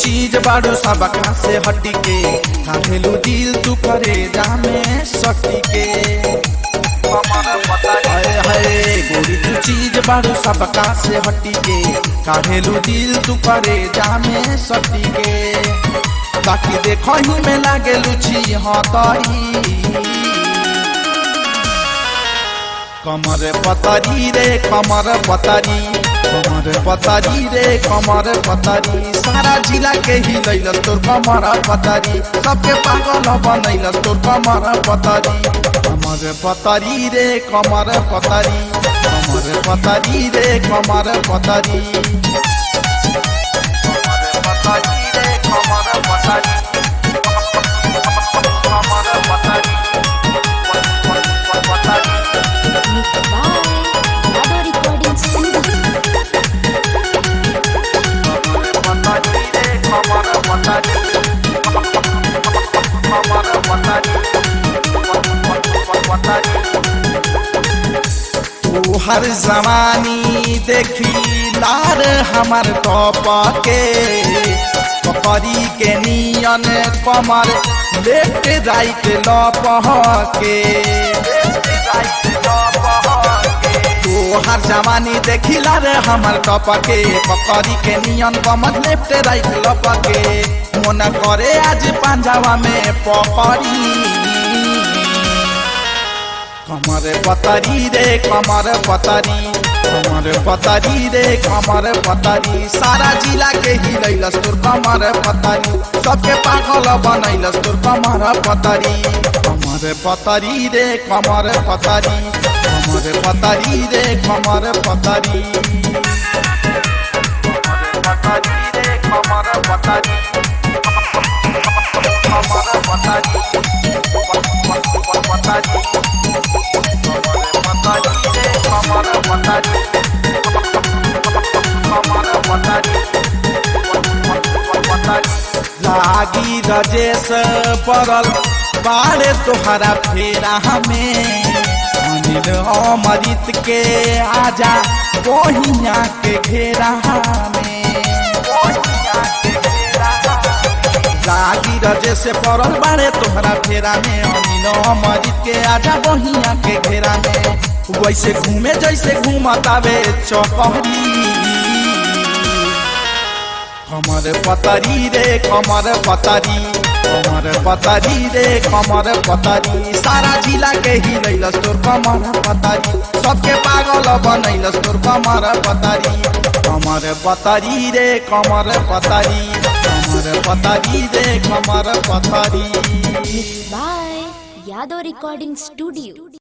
चीज बाड़ू सबका से हटी के काहेलू दिल तू करे जामे सटी के हाय हाय गोरी तू चीज बाड़ू सबका से हटी के काहेलू दिल तू करे जामे सटी के बाकी देखो ही में लागे लुची हतरी कमर पतरी रे कमर पतरी कमर पतरी रे कमर पतरी सारा जिला के ही लैलस तोर कमर पतरी सबके पागल बनैलस तोर कमर पतरी कमर पतरी रे कमर पतरी कमर पतरी रे कमर पतरी कमर पतरी रे कमर पतरी कमर पतरी पतरी Mixed by Yado Recording Studio. तू हर जवानी देखी लार हमर टॉप के पकड़ी के नियन कमर लेफ्ट राइट लप के तू हर जवानी देखी लार हमर टॉप के पकड़ी के नियन कमर लेफ्ट राइट लप के मन करे आज पंजाबा में पकड़ी कमर पतरी रे कमर पतरी कमर पतरी रे कमर पतरी सारा जिला के ही लैलस तोर कमर पतरी सबके पागल बनैलस तोर कमर पतरी कमर पतरी रे कमर पतरी कमर पतरी रे कमर पतरी पतरी रे कमर पतरी कमर पतरी पतरी लागी रजेश पड़ल बाड़े तोहरा फेरा हमें अनिल अमृत के आजा कोहिया के घेरा हमें लागी रजे से पड़ल बाड़े तोहरा फेरा में अनिल अमृत के आजा बहिया के घेरा में वैसे घूमे जैसे घूमतावे चौपहरी कमर पतरी रे कमर पतरी कमर पतरी रे कमर पतरी सारा जिला के ही लैलस तोर कमर पतरी सबके पागल बनैलस तोर कमर पतरी कमर पतरी रे कमर पतरी कमर पतरी रे कमर पतरी Mixed by Yado Recording Studio.